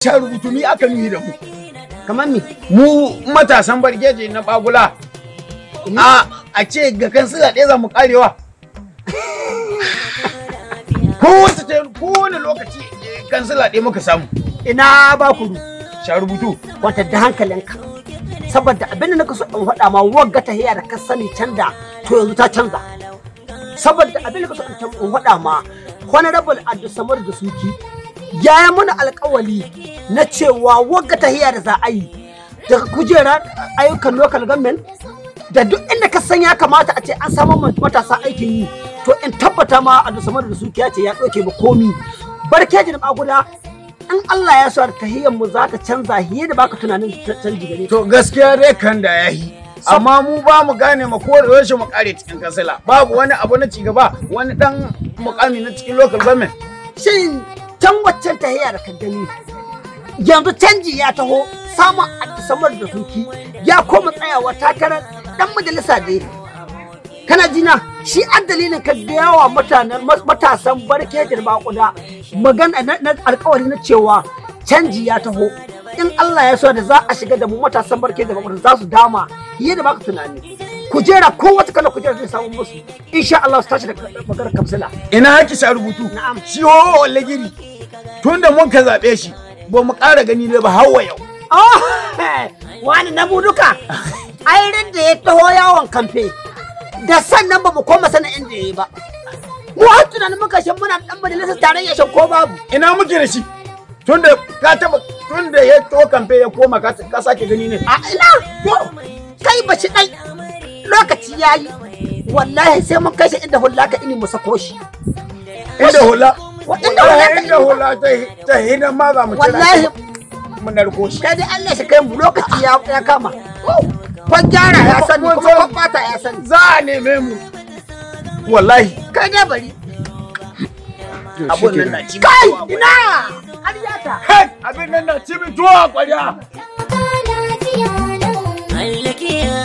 ta rubutu ni aka nuhi da mu kamar me mu matasan bargeje na bagula a a ce ga kan sila ɗaya za mu karewa kowace ta kowane lokaci eh, kansila ɗaya muka samu ina ba ku sha rubutu kwantar da hankalinka saboda abin da naka so in faɗa ma wagga ta hiya da ka sani canza to yanzu ta canza saboda abin da naka so in tam- in faɗa ma honorable Abdulsamad da suki ya yi mana alkawali na cewa wagga ta hiya da za a yi daga kujerar ayyukan local government da duk inda ka san ya kamata a ce an samu ma matasa aikin yi to in tabbata ma Abdulsamad da suki ya ce ya ɗauke ba komi barkeji da maguda in Allah ya sa tahiyyar mu za ta canza hiye da baka tunanin ta- canji gare ta. to gaskiya dai kan da ya yi amma mu ba mu gane ma ko da yaushe mu kare cikin kansila babu wani abu na cigaba wani dan mukami na cikin local government Shin can waccan tahiyya da ka gani yanzu canji ya taho samun samar da suki ya koma tsayawa takarar dan majalisa da kana jina shi an dalilin ka ga yawa mutanen matasan barkejin bakuda magana na na alkawari na cewa canji ya taho in Allah ya so da za a shiga da mu matasan barkejin bakuda za su dama fiye da baka tunani kujera ko wata kala kujera zai samu musu insha Allah su tashi da maganar kamsila ina haki sha rubutu Na'am. shi ho wallagiri tun da mun ka zaɓe shi ba mu ƙara gani ne ba hawa yau Oh, wani na duka airin da ya taho yawon kamfe da sannan ba mu koma sanin inda ya yi ba mu har tunanin muka shan muna dan majalisar tarayya shan ko babu ina muke da shi tun da ka taba tun da ya to kamfe ya koma ka ka sake gani ne a ina to kai ba shi dai lokaci ya yi wallahi sai mun kai shi inda hulla ka ini mu sako shi inda hula Wa- inda hula ka inda hula ta ta hina ma za mu kira wallahi shi, mu narko shi kai dai Allah shi kai mu lokaci ya ya kama kwan gyara ya sani kuma kwan bata ya sani za a neme mu wallahi kai dai bari abun nan na ci kai ina har yata kai abin nan na ci tuwa kwarya Allah ke